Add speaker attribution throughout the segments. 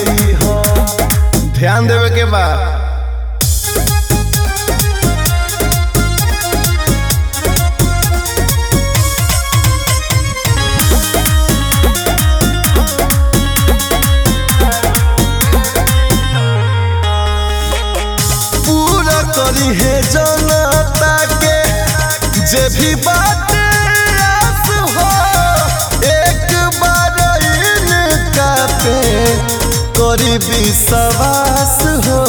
Speaker 1: बनई हो ध्यान देवे के बा पूरा करी है जनता के जे भी बात आस हो एक बार इनका पे करी विश्वास हो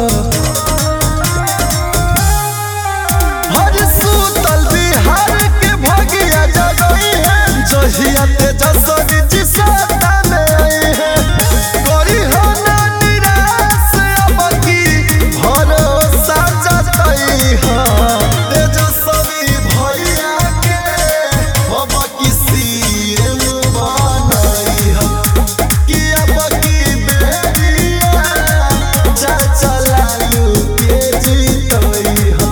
Speaker 1: हर सूतल बिहार के भगिया जगई है जहिया तेजस्वी जी सत्ता में आई है करी हो ना निराश अब की भरोसा जतई है तेजस्वी भैया के अब की सीएम बनई है कि अब की बेटिया चाचा लालू के जीतई है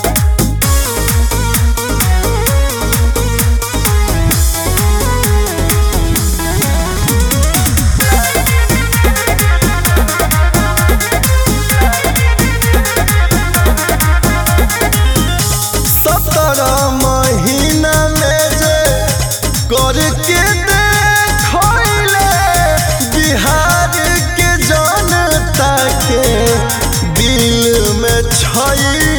Speaker 1: सत्रह महीना में जे करके देखले बिहार के जनता के दिल में छई